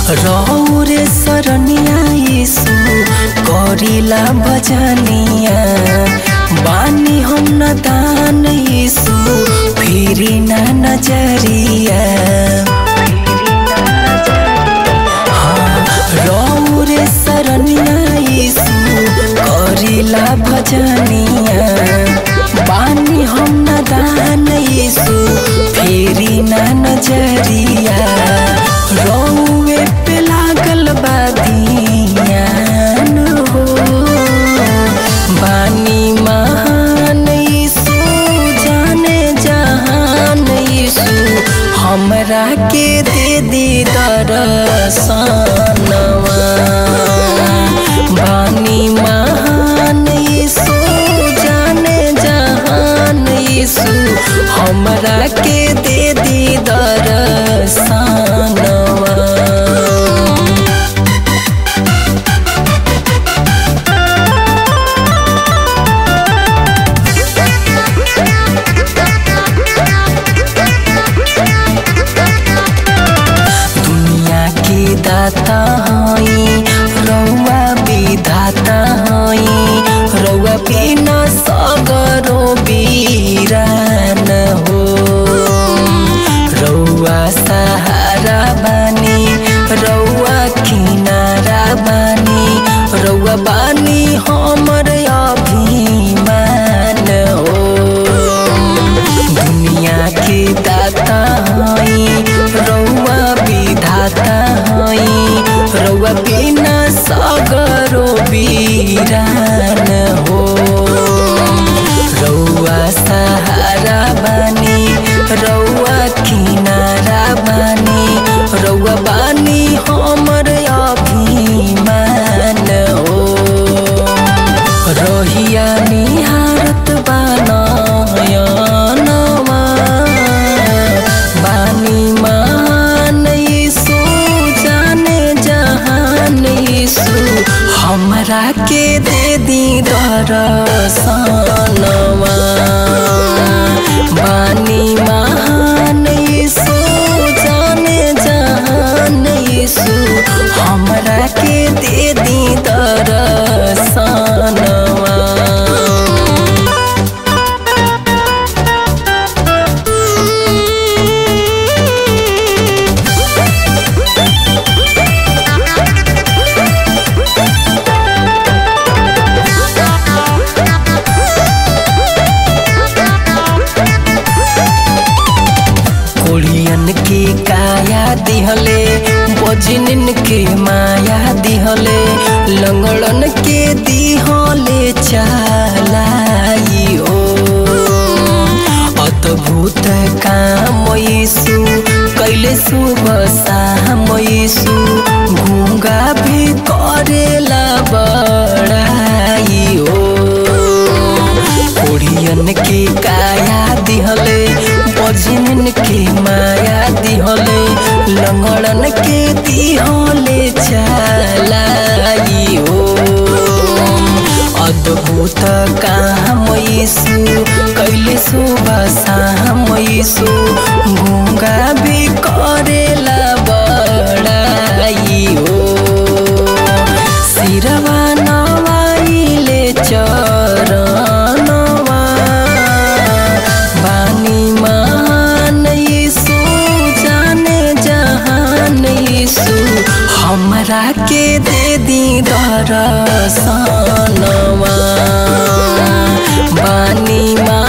रौरे सरनिया यीशु करिला भजनिया बानी हम न दान यीशु फिरी ना नजरिया हाँ, रौरे सरनिया यीशु करिला भजनिया बानी हम न दान यीशु फेरी ना नजरिया रौवे पे लागल बादियान हो बानी महान यीशु जाने जहान यीशु हमरा के दे दी दरसनवा बानी महान यीशु जाने जहान यीशु हमरा के दे दी दरसनवा दुनिया के दाता हई रौआ विधाता हई रौआ बिना सगरो बीरान हो रौआ सहारा बानी रौआ किनारा बानी रौआ बानी हमर अभिमान हो दुनिया के दाता हई रौआ विधाता हई रौआ बिना सगरो बीरान हो रौआ सहारा बानी रौआ किनारा बानी रौआ बानी हमर अभिमान हो रहिया निहारत बानयनवा बानी मान यीशु जाने जहान यीशु हमरा के दे दी दरसनवा बानी महान यीशु जाने जहान यीशु हमरा के दे दी दरसनवा कोढ़ियन के काया दिहले बजनन के माया दिहले लंगड़न के दिहले चालाई ओ अद्भुत काम यीशु कैले सुबह शाम यीशु गूंगा भी करेला बड़ाई ओ कोढ़ियन के काया दिहले बजनन के माया दिहले लंगड़न के दिहले चलाई ओ अद्भुत काम यीशु कैले सुबह शाम यीशु गूंगा भी करेला बड़ाई ओ सिरवा नवाइले चरणवा बानी मान यीशु जाने जहान यीशु हमरा के दे दी दरसनवा बानी मान